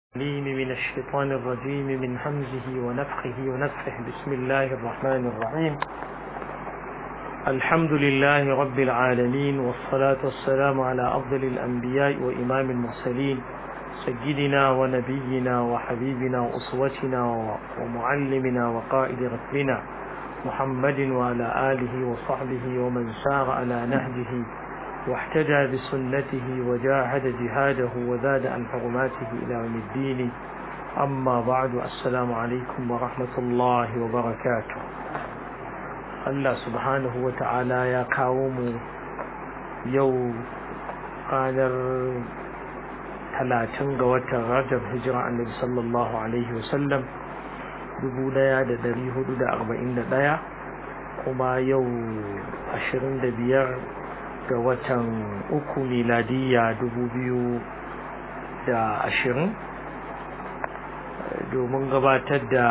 العليم من الشيطان الرجيم من همزه ونفخه ونفخه بسم الله الرحمن الرحيم الحمد لله رب العالمين والصلاة والسلام على أفضل الأنبياء وإمام المرسلين سيدنا ونبينا وحبيبنا وأسوتنا ومعلمنا وقائد ركبنا محمد وعلى آله وصحبه ومن سار على نهجه واحتجى بسنته وجاهد جهاده وزاد عن حرماته إلى يوم الدين أما بعد السلام عليكم ورحمة الله وبركاته الله سبحانه وتعالى يا قوم يو قادر talatin ga watan rajab hijira annabi sallallahu alaihi wasallam dubu daya da dari hudu da arba'in da daya kuma yau ashirin da biyar ga watan uku miladiyya dubu biyu da ashirin domin gabatar da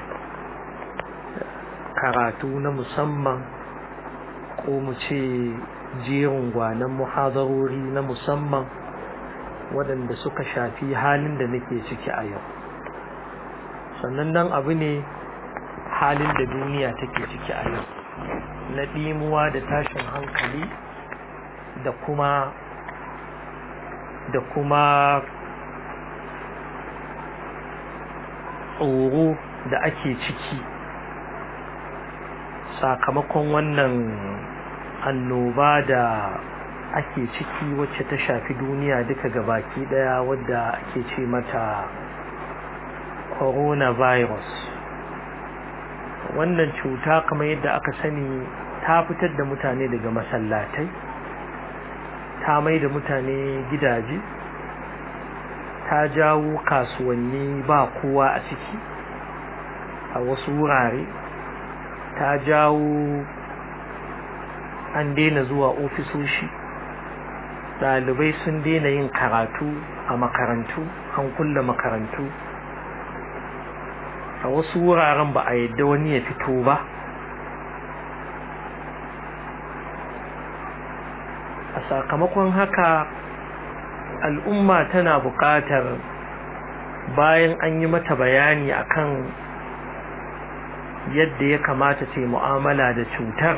karatu na musamman ko mu ce jerin gwanon muhadarori na musamman waɗanda suka shafi halin da nake ciki a yau sannan nan abu ne halin da duniya take ciki a yau na ɗimuwa da tashin hankali da kuma da kuma tsoro da ake ciki sakamakon wannan annoba da ake ciki wacce ta shafi duniya duka gabaki daya wadda ake ce mata coronavirus wannan cuta kamar yadda aka sani ta fitar da mutane daga masallatai ta mai da mutane gidaje ta jawo kasuwanni ba kowa a ciki a wasu wurare ta jawo an daina zuwa ofisoshi ɗalibai sun daina yin karatu a makarantu an kulle makarantu a wasu wuraren ba a yadda wani ya fito ba a sakamakon haka al'umma tana buƙatar bayan an yi mata bayani akan yadda ya kamata ta yi mu'amala da cutar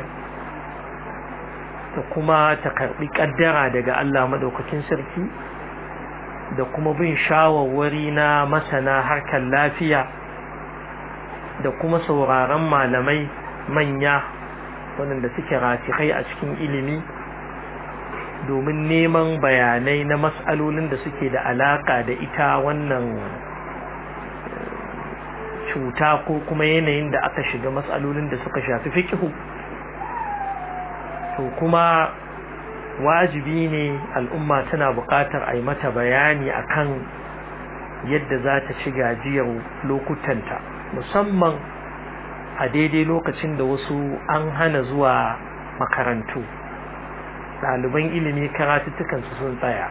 da kuma ta karɓi ƙaddara daga Allah maɗaukakin sarki da kuma bin shawarwari na masana harkar lafiya da kuma sauraron malamai manya waɗanda suke rasikai a cikin ilimi domin neman bayanai na matsalolin da suke da alaka da ita wannan cuta ko kuma yanayin da aka shiga matsalolin da suka shafi fikihu to kuma wajibi ne al'umma tana buƙatar a yi mata bayani akan yadda za ta ci gajiyar lokutanta musamman a daidai lokacin da wasu an hana zuwa makarantu ɗaliban ilimi karatuttukansu sun tsaya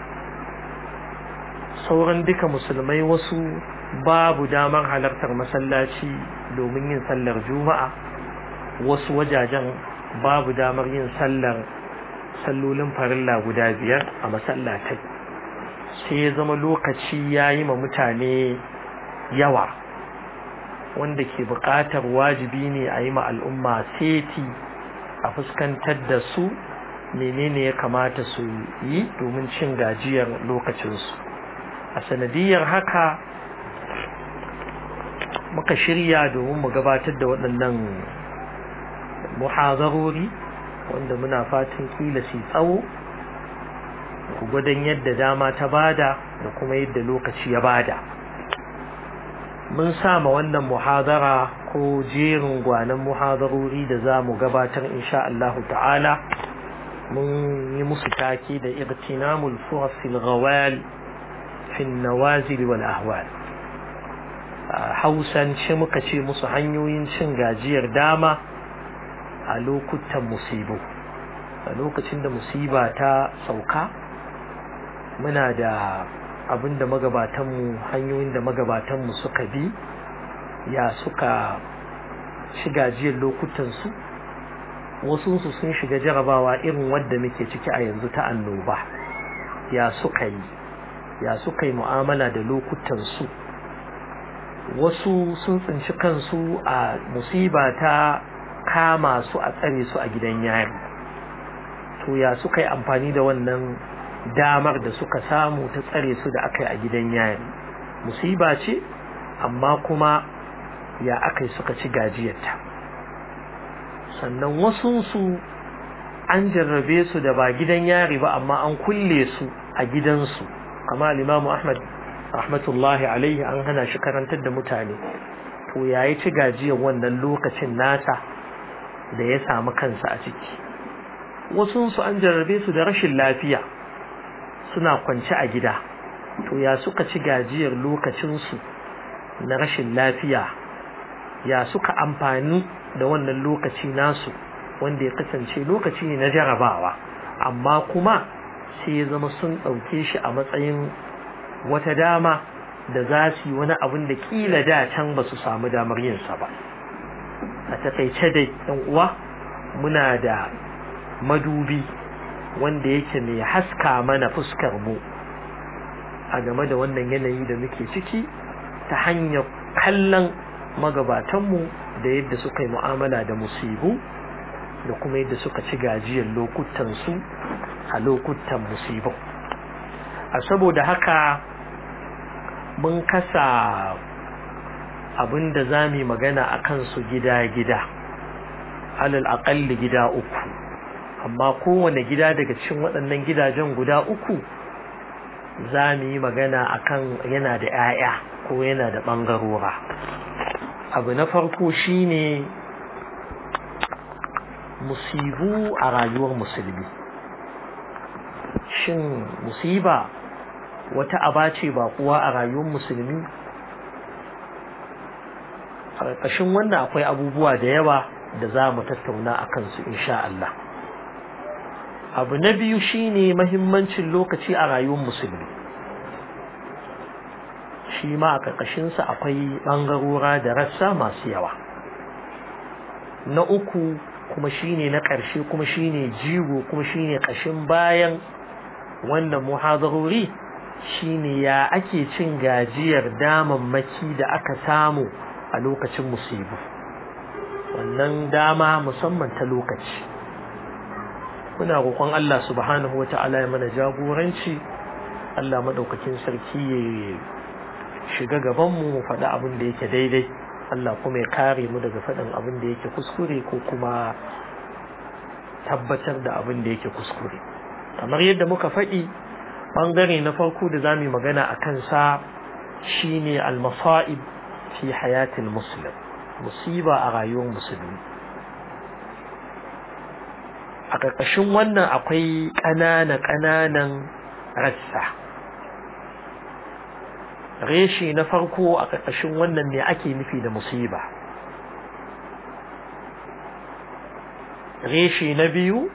sauran duka musulmai wasu babu damar halartar masallaci domin yin sallar juma'a wasu wajajen babu damar yin sallar sallolin farilla guda biyar a masallatai sai ya zama lokaci ya yi ma mutane yawa wanda ke buƙatar wajibi ne a yi ma al'umma seti a fuskantar da su menene ya kamata su yi domin cin gajiyar lokacinsu a sanadiyar haka muka shirya domin mu gabatar da waɗannan muhazarori wanda muna fatan kila su tsawo gwadon yadda dama ta bada da kuma yadda lokaci ya bada mun sama wannan muhazara ko jerin gwanan muhazarori da za mu gabatar insha Allah ta'ala mun yi musu take da irtinamul furasil ghawal fi nawazil wal ahwal hausance muka ce musu hanyoyin cin gajiyar dama a lokutan musibu a lokacin da musiba ta sauka muna da abin da magabatanmu hanyoyin da magabatanmu suka bi ya suka ci gajiyar lokutansu wasunsu sun shiga jarabawa irin wadda muke ciki a yanzu ta annoba ya suka yi ya suka yi mu'amala da lokutansu wasu sun tsinci kansu a musiba ta kama su a tsare su a gidan yari to ya suka yi amfani da wannan damar da suka samu ta tsare su da aka yi a gidan yari musiba ce amma kuma ya aka yi suka ci gajiyarta sannan wasunsu an jarrabe su da ba gidan yari ba amma an kulle su a gidansu kama limamu ahmad rahmatullahi alaihi an hana shi karantar da mutane to ya yi ci gajiyar wannan lokacin nasa da ya samu kansa a ciki wasunsu an jarrabe su da rashin lafiya suna kwance a gida to ya suka ci gajiyar lokacinsu na rashin lafiya ya suka amfani da wannan lokaci nasu wanda ya kasance lokaci ne na jarabawa amma kuma sai ya zama sun ɗauke shi a matsayin wata dama da za su yi wani abin da kila da can ba su samu damar yinsa ba a takaice dai ɗan uwa muna da madubi wanda yake mai haska mana fuskar mu a game da wannan yanayi da muke ciki ta hanyar kallon magabatanmu da yadda suka yi mu'amala da musibu da kuma yadda suka ci gajiyar lokutansu a lokutan musibin a saboda haka mun kasa abin da za mu magana a kansu gida-gida alal aƙalli gida uku amma kowane gida daga cikin waɗannan gidajen guda uku za mu yi magana akan yana da 'ya'ya ko yana da ɓangarora abu na farko shine musibu a rayuwar musulmi shin musiba wata aba ce ba kuwa a rayuwar musulmi a ƙarƙashin wannan akwai abubuwa da yawa da za mu tattauna a kansu insha Allah abu na biyu shine mahimmancin lokaci a rayuwar musulmi shi ma a ƙarƙashinsa akwai ɓangarora da rassa masu yawa na uku kuma shine na ƙarshe kuma shine jigo kuma shine ƙashin bayan wannan muhadarori shine ya ake cin gajiyar damammaki da aka samu a lokacin musibu wannan dama musamman ta lokaci muna roƙon Allah subhanahu wa ta'ala ya mana jagoranci Allah maɗaukakin sarki ya shiga gabanmu mu faɗi abin da yake daidai Allah kuma ya kare mu daga faɗin abin da yake kuskure ko kuma tabbatar da abin da yake kuskure kamar yadda muka faɗi ɓangare na farko da za mu yi magana a kansa shine al-masa'ib fi hayatil muslim musiba a rayuwar musulmi a ƙarƙashin wannan akwai ƙanana ƙananan rassa reshe na farko a ƙarƙashin wannan ne ake nufi da musiba reshe na biyu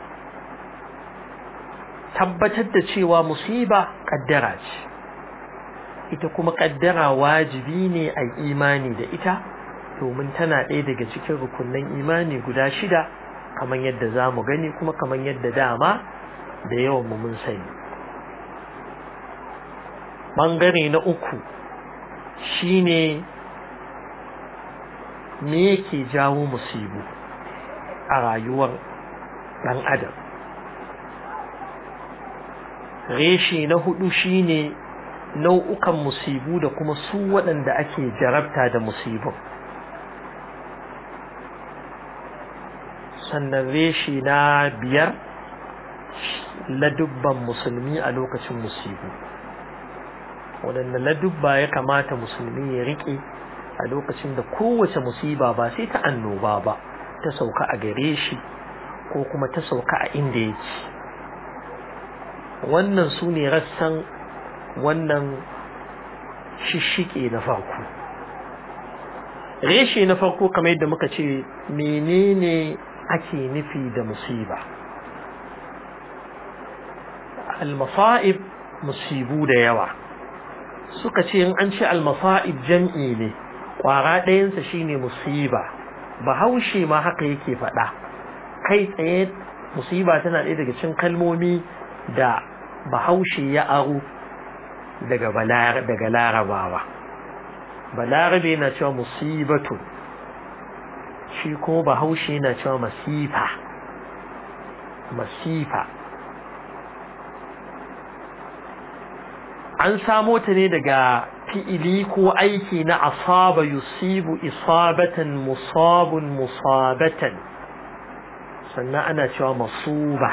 tabbatar da cewa musiba ƙaddara ce ita kuma ƙaddara wajibi ne a imani da ita domin tana ɗaya daga cikin rukunan imani guda shida kamar yadda za mu gani kuma kamar yadda dama da yawan mu mun sani ɓangare na uku shine me yake jawo musibu a rayuwar ɗan adam reshe na hudu shine nau'ukan musibu da kuma su waɗanda ake jarabta da musibin sannan reshe na biyar ladubban musulmi a lokacin musibu waɗanda ladubba ya kamata musulmi ya riƙe a lokacin da kowace musiba ba sai ta annoba ba ta sauka a gare shi ko kuma ta sauka a inda yake wannan su ne rassan wannan shishike na farko reshe na farko kamar yadda muka ce menene ake nufi da musiba al-masa'ib musibu da yawa suka ce in an ce al-masa'ib jam'i ne kwara ɗayansa shine musiba bahaushe ma haka yake faɗa kai tsaye musiba tana ɗaya daga cikin kalmomi da bahaushe ya aro daga daga larabawa balarabe na cewa musibatu shi ko bahaushe na cewa masifa masifa an samo ta ne daga fi'ili ko aiki na asaba yusibu isabatan musabun musabatan sannan ana cewa masuba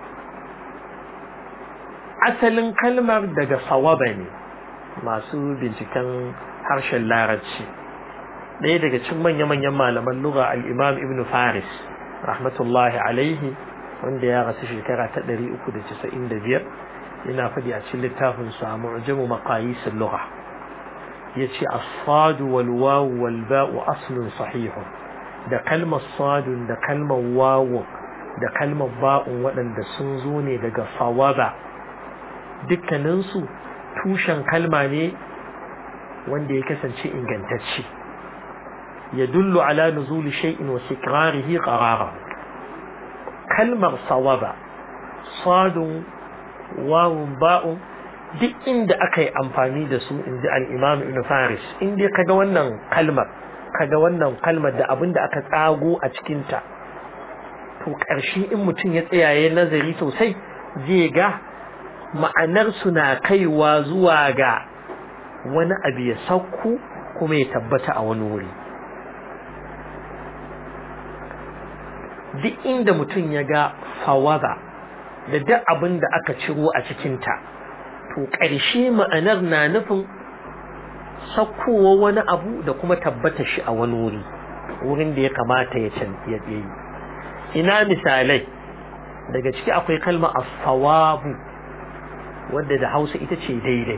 asalin kalmar daga sawaba ne masu binciken harshen larabci ɗaya daga cikin manya-manyan malaman lura al'imam ibn faris rahmatullahi alaihi wanda ya rasu shekara ta 395 yana faɗi a cikin littafin sa mu'jamu maqayisul lugha yace as-sadu wal wawu wal ba'u aslun sahihun da kalmar sadun da kalmar wawu da kalmar ba'un waɗanda sun zo ne daga sawaba dukkaninsu tushen kalma ne wanda ya kasance ingantacce ya dullu ala nuzuli shay'in wa sikrarihi qarara kalmar sawaba sadun wawun ba'un duk inda aka yi amfani da su inji al-imam ibn faris inda kaga wannan kalmar kaga wannan kalmar da abin da aka tsago a cikinta to ƙarshe in mutum ya tsayaye nazari sosai zai ga ma'anar na kaiwa zuwa ga wani abu ya sauku kuma ya tabbata a wani wuri duk inda mutum ya ga fawaza da duk abin da aka ciro a cikinta to ƙarshe ma'anar na nufin saukowa wani abu da kuma tabbata shi a wani wuri wurin da ya kamata ya yi ina misalai daga ciki akwai kalma as-sawabu wadda da Hausa ita ce daidai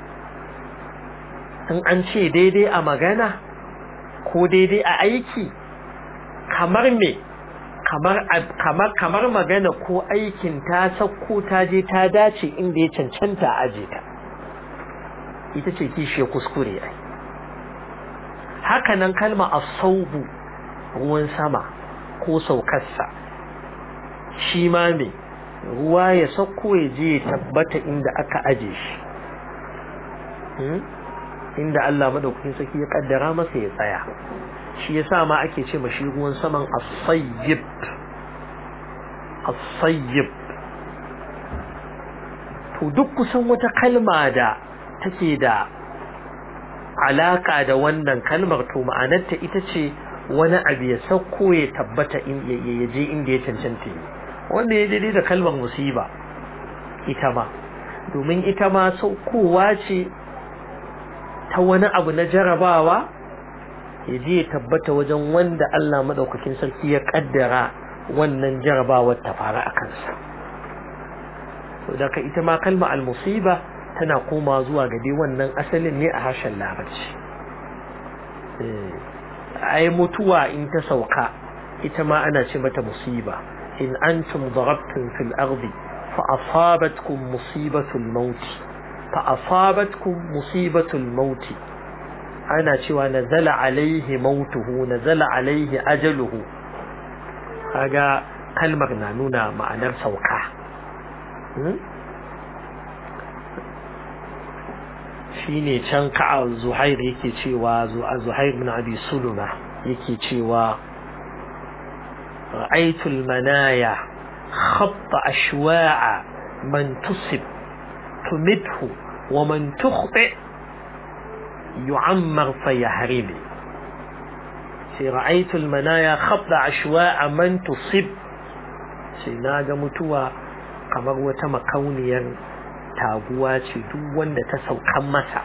in an ce daidai a magana ko daidai a aiki kamar me kamar kamar kamar magana ko aikin ta sauko ta je ta dace inda ya cancanta aje ta ita ce kishiyar kuskure ai haka nan kalma as-saubu ruwan sama ko saukarsa shi ma me ruwa ya sauko ya je ya tabbata inda aka aje shi inda Allah madaukakin saki ya kaddara masa ya tsaya shi yasa ma ake ce mashi ruwan saman as-sayyib as-sayyib to duk kusan wata kalma da take da alaka da wannan kalmar to ma'anarta ita ce wani abu ya sauko ya tabbata ya je inda ya cancanta wanda ya daidai da kalmar musiba ita ma domin ita ma saukowa ce ta wani abu na jarabawa ya je ya tabbata wajen wanda Allah madaukakin sarki ya kaddara wannan jarabawar ta fara a kansa daga ita ma kalma al-musiba tana koma zuwa ga dai wannan asalin ne a harshen larabci ai mutuwa in ta sauka ita ma ana ce mata musiba in antum darabtum fil ardi fa asabatkum musibatul maut fa asabatkum musibatul maut ana cewa nazala alaihi mautuhu nazala alaihi ajaluhu kaga kalmar na nuna ma'anar sauka shine can ka'a zuhair yake cewa zuhair bin abi suluma yake cewa ra'aytul manaya khatta ashwa'a man tusib tumithu wa man tukhti yu'ammar fayahribi sai ra'aytul manaya khatta ashwa'a man tusib sai naga mutuwa kamar wata makauniyar taguwa ce duk wanda ta saukan masa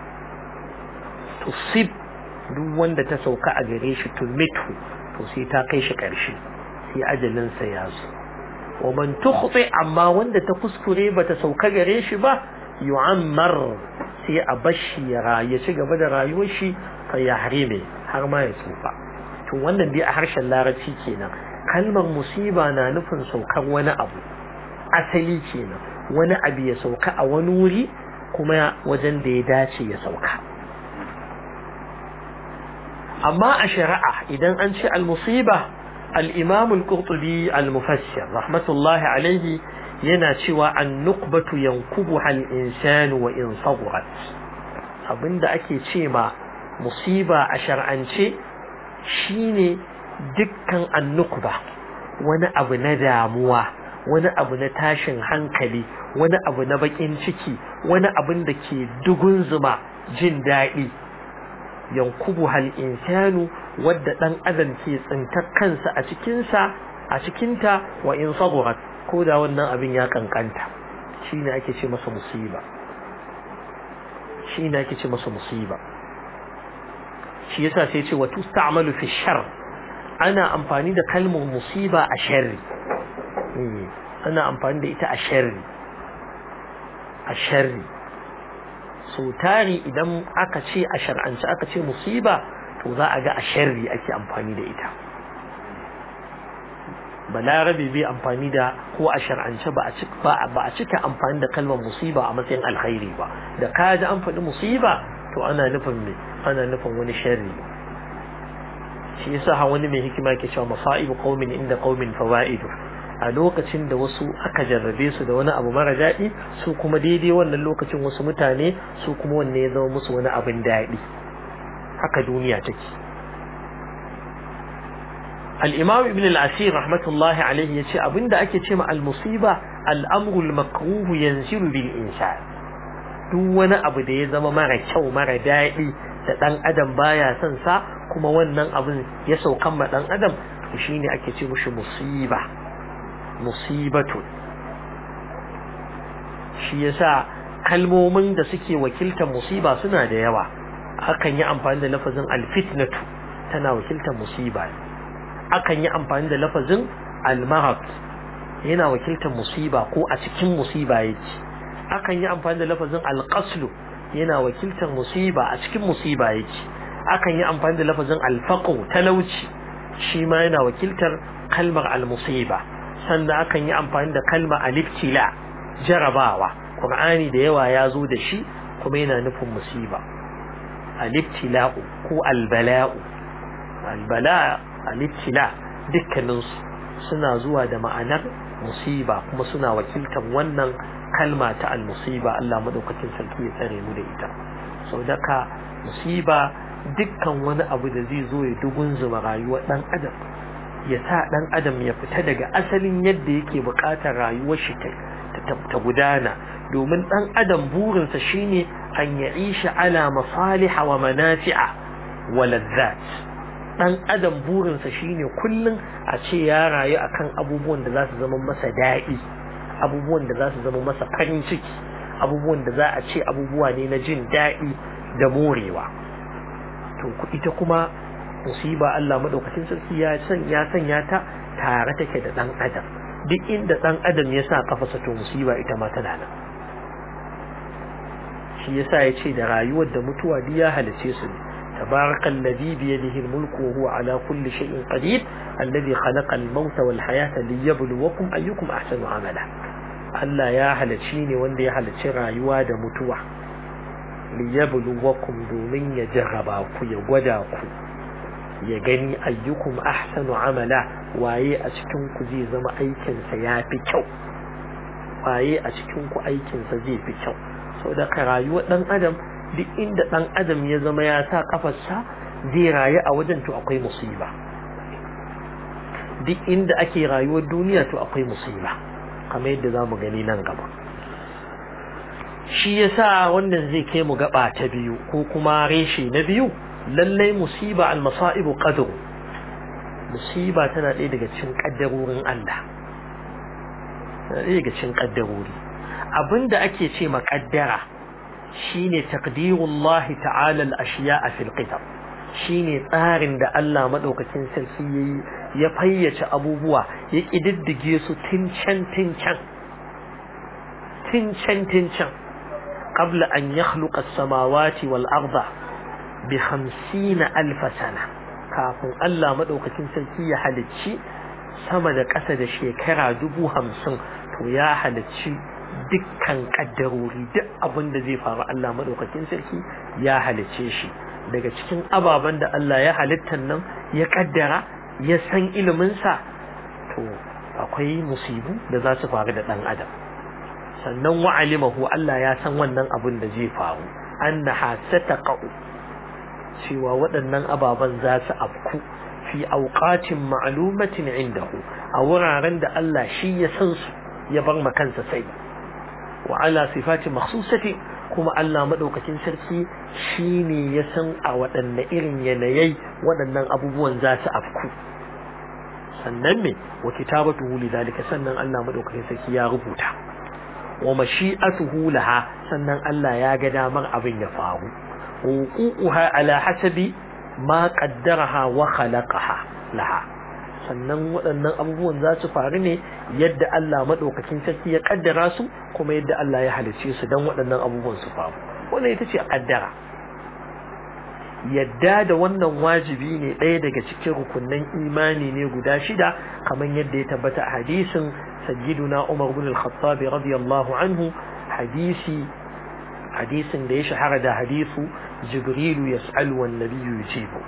tusib duk wanda ta sauka a gare shi tumitu to sai ta kai shi ƙarshe sai ajalinsa ya zo wa man tukhti amma wanda ta kuskure bata sauka gare shi ba yu'ammar sai a bashi ya ya ci gaba da rayuwar shi fa ya harime har ma ya tsufa to wannan dai a harshen larabci kenan kalmar musiba na nufin saukar wani abu asali kenan wani abu ya sauka a wani wuri kuma wajen da ya dace ya sauka amma a shari'a idan an ce al-musiba al-imam al-qurtubi al-mufassir rahmatullahi alaihi yana cewa an nukbatu yankubu hal insanu wa in sagurat abinda ake ce ma musiba a shar'ance shine dukkan annukba wani abu na damuwa wani abu na tashin hankali wani abu na bakin ciki wani abin da ke dugun zuma jin daɗi yankubu hal insanu wadda ɗan adam ke tsintar kansa a cikinsa a cikinta wa in sagurat ko da wannan abin ya kankanta shine ake ce masa musiba shine ake ce masa musiba shi yasa sai ce wa tusta'malu fi shar ana amfani da kalmar musiba a sharri ana amfani da ita a sharri a sharri so tari idan aka ce a shar'ance aka ce musiba to za a ga a sharri ake amfani da ita balarabe bai amfani da ko a shar'ance ba a cika amfani da kalmar musiba a matsayin alkhairi ba da ka ji an faɗi musiba to ana nufin me ana nufin wani sharri shi yasa ha wani mai hikima ke cewa masaibu qaumin inda qaumin fawaidu a lokacin da wasu aka jarrabe su da wani abu mara daɗi su kuma daidai wannan lokacin wasu mutane su kuma wanne ya zama musu wani abin daɗi haka duniya take al-imam ibn al-asir rahmatullahi alaihi yace abinda ake ce ma al-musiba al-amru al-makruh yanzilu bil insan duk wani abu da ya zama mara kyau mara daɗi da ɗan adam baya son sa kuma wannan abin ya saukan ma ɗan adam to shine ake ce mushi musiba musibatu shi yasa kalmomin da suke wakiltar musiba suna da yawa akan yi amfani da lafazin alfitnatu tana wakiltar musiba akan yi amfani da lafazin almarad yana wakiltar musiba ko a cikin musiba yake akan yi amfani da lafazin alqaslu yana wakiltar musiba a cikin musiba yake akan yi amfani da lafazin alfaqu talauci shi ma yana wakiltar kalmar almusiba sannan akan yi amfani da kalmar aliftila jarabawa qur'ani da yawa ya zo da shi kuma yana nufin musiba alibtila'u ko albala'u albala aliftila dukkaninsu suna zuwa da ma'anar musiba kuma suna wakiltar wannan kalma ta almusiba Allah madaukakin sarki ya tsare mu da ita sau daka musiba dukkan wani abu da zai zo ya dugun zuma rayuwar dan adam ya sa dan adam ya fita daga asalin yadda yake bukatar rayuwar shi ta gudana domin dan adam burinsa shine an ya'isha ala masaliha wa manafi'a wa ladzat dan adam burinsa shine kullun a ce ya rayu akan abubuwan da za su zama masa daɗi abubuwan da za su zama masa farin ciki abubuwan da za a ce abubuwa ne na jin daɗi da morewa to ita kuma musiba Allah madaukakin sarki ya san ya sanya ta tare take da dan adam duk inda dan adam ya sa kafasa to musiba ita ma tana nan shi yasa ya ce da rayuwar da mutuwa duk ya halice su ne تبارك الذي بيده الملك وهو على كل شيء قدير الذي خلق الموت والحياة ليبلوكم أيكم أحسن عملا Allah ya halarci ne wanda ya halarci rayuwa da mutuwa liyabluwakum domin ya jarraba ku ya gwada ku ya gani ayyukum ahsanu amala waye a cikin ku zai zama aikin sa yafi kyau waye a cikin ku aikin sa zai fi kyau saboda ka rayuwar dan adam duk inda dan adam ya zama ya sa kafarsa zai rayu a wajen to akwai musiba duk inda ake rayuwar duniya to akwai musiba kamar yadda za mu gani nan gaba shi yasa wannan zai kai mu gaba ta biyu ko kuma reshe na biyu lallai musiba al-masa'ibu qadru musiba tana ɗaya daga cikin kaddarorin Allah tana ɗaya daga cikin kaddarori abinda ake ce ma kaddara shine taqdirullahi ta'ala al-ashiya'a fil qitab shine tsarin da Allah madaukakin sarki yayi ya fayyace abubuwa ya kididdige su tincan tincan tincan tincan qabla an yakhluqa as-samawati wal arda bi 50 alf sana kafin Allah madaukakin sarki ya halicci sama da ƙasa da shekara dubu hamsin to ya halicci dukkan kaddarori duk abin da zai faru Allah madaukakin sarki ya halicce shi daga cikin ababen da Allah ya halittar nan ya kaddara ya san iliminsa to akwai musibu da za su faru da ɗan adam sannan wa'alimahu Allah ya san wannan abin da zai faru annaha sataqa'u cewa waɗannan ababen za su afku fi auqatin ma'lumatin indahu a wuraren da Allah shi ya san su ya bar ma kansa sai wa ala sifati makhsusati kuma Allah madaukakin sarki shine ya san a waɗanne irin yanayai waɗannan abubuwan za su afku sannan me wa kitabatuhu lidhalika sannan Allah madaukakin sarki ya rubuta wa mashi'atuhu laha sannan Allah ya ga damar abin ya faru wuquha ala hasabi ma qaddaraha wa khalaqaha laha sannan waɗannan abubuwan za su faru ne yadda Allah madaukakin sarki ya kaddara su kuma yadda Allah ya halice su dan waɗannan abubuwan su faru wannan ita ce kaddara yadda da wannan wajibi ne ɗaya daga cikin rukunnan imani ne guda shida kamar yadda ya tabbata a hadisin sayyiduna Umar bin al-Khattab radiyallahu anhu hadisi hadisin da ya shahara da hadisu Jibrilu yas'alu wan nabiyyu yujibu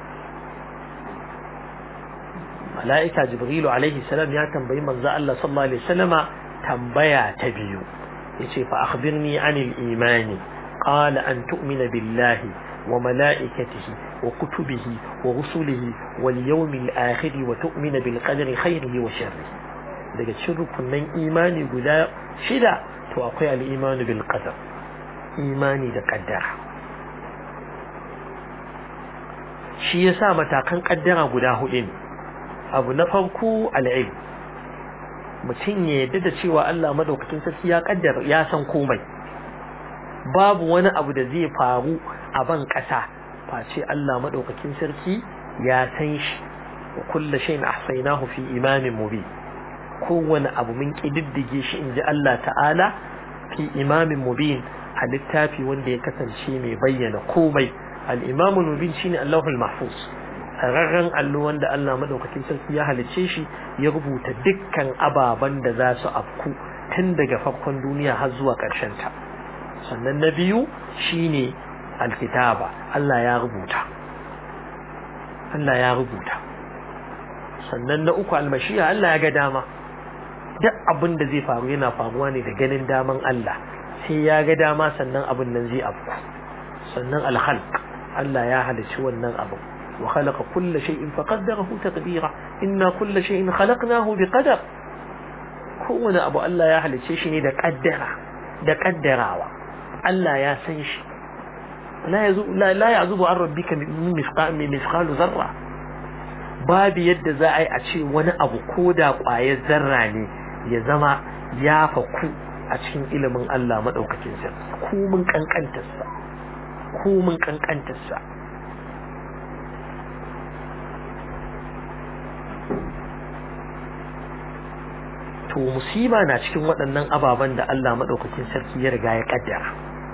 mala'ika Jibrilu alaihi salam ya tambayi manzo Allah sallallahu alaihi wasallama tambaya ta biyu yace fa akhbirni anil imani qala an tu'mina billahi وملائكته وكتبه ورسله واليوم الآخر وتؤمن بالقدر خيره وشره daga cikin rukunin imani guda shida to akwai al'imani bil qadar imani da kaddara shi yasa matakan kaddara guda hudu ne abu na farko al'ilm mutum ya yadda da cewa Allah madaukakin sarki ya kaddara ya san komai babu wani abu da zai faru a ban ƙasa face Allah maɗaukakin sarki ya san shi wa kulla shayin ahsaynahu fi imamin mubin kowane abu mun kididdige shi inji Allah ta'ala fi imamin mubin a littafi wanda ya kasance mai bayyana komai al-imamul mubin shine Allahul mahfuz sararren allo wanda Allah maɗaukakin sarki ya halicce shi ya rubuta dukkan ababen da za su afku tun daga farkon duniya har zuwa ƙarshen ta sannan na biyu shine alkitaba Allah ya rubuta Allah ya rubuta sannan na uku almashiya Allah ya ga dama duk abin da zai faru yana faruwa ne da ganin daman Allah sai ya ga dama sannan abin nan zai afku sannan alkhalq Allah ya halicci wannan abu wa khalaqa kulla shay'in faqaddarahu taqdira inna kulla shay'in khalaqnahu biqadar kowane abu Allah ya halicce shi ne da kaddara da kaddarawa Allah ya san shi la ya zubu an rabbika min misqalu zarra babu yadda za a yi a ce wani abu ko da ƙwayar zarra ne ya zama ya faku a cikin ilimin Allah maɗaukakin sa ko mun kankantarsa ko mun kankantarsa to musiba na cikin waɗannan ababen da Allah maɗaukakin sarki ya riga ya ƙaddara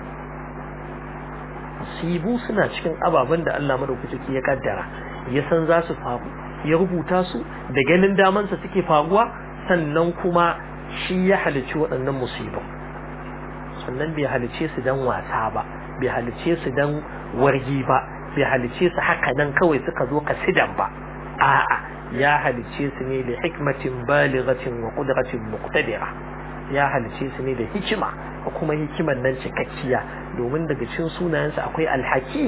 musibu suna cikin ababen da Allah maɗaukakin sarki ya ƙaddara ya san za su faru ya rubuta su da ganin damansa suke faruwa sannan kuma shi ya halicci waɗannan musibu sannan bai halicce su dan wasa ba bai halicce su dan wargi ba bai halicce su haka nan kawai suka zo kasidan ba a'a ya halice su ne da hikmatin balighatin wa qudratin muqtadira ya halice su ne da hikima ko kuma hikiman nan cikakkiya domin daga cikin sunayensa akwai alhakim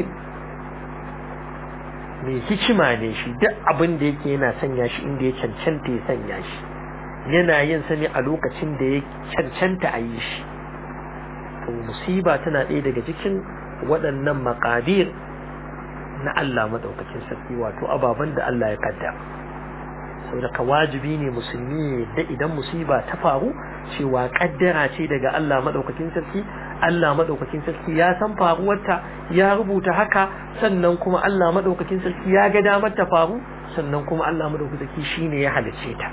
mai hikima ne shi duk abin da yake yana sanya shi inda ya cancanta ya sanya shi yana yin sa ne a lokacin da ya cancanta a yi shi to musiba tana ɗaya daga cikin waɗannan maƙadir na Allah madaukakin sarki wato ababen da Allah ya kaddara saboda ka wajibi ne musulmi da idan musiba ta faru cewa kaddara ce daga Allah madaukakin sarki Allah madaukakin sarki ya san faruwarta ya rubuta haka sannan kuma Allah madaukakin sarki ya ga damar ta faru sannan kuma Allah madaukakin sarki shine ya halicce ta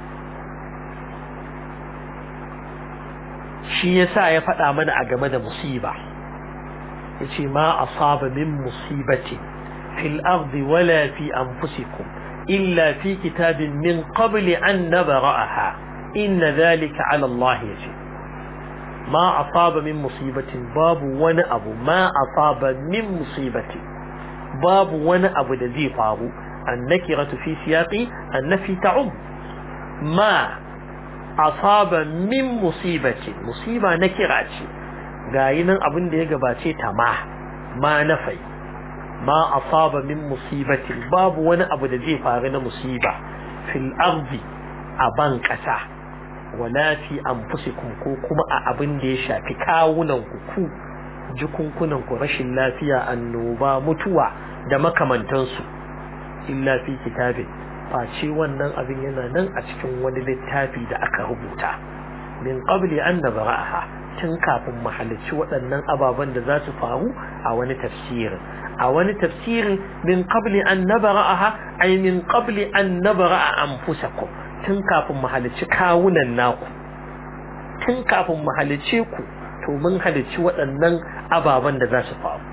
shi yasa ya faɗa mana a game da musiba yace ma asaba min musibati fil ardi wala fi anfusikum إلا في كتاب من قبل أن نبرأها إن ذلك على الله يجب ما أصاب من مصيبة باب ونأب ما أصاب من مصيبة باب ونأب الذي فارو النكرة في سياق النفي تعم ما asaba min musibati musiba na kira ce gayi nan abin da ya gabace ta ma ma nafai ma asaba min musibati babu wani abu da zai faru na musiba fil ardi a ban kasa wala fi anfusikum ko kuma a abin da ya shafi kawunan ku ku jikunkunan ku rashin lafiya annoba mutuwa da makamantansu illa fi kitabin face wannan abin yana nan a cikin wani littafi da aka rubuta min qabli an nabra'aha tun kafin mu halicci waɗannan ababen da za su faru a wani tafsirin a wani tafsirin min qabli an nabra'aha ay min qabli an nabra'a anfusakum tun kafin mu halicci kawunan naku tun kafin mu halicce ku to mun halicci waɗannan ababen da za su faru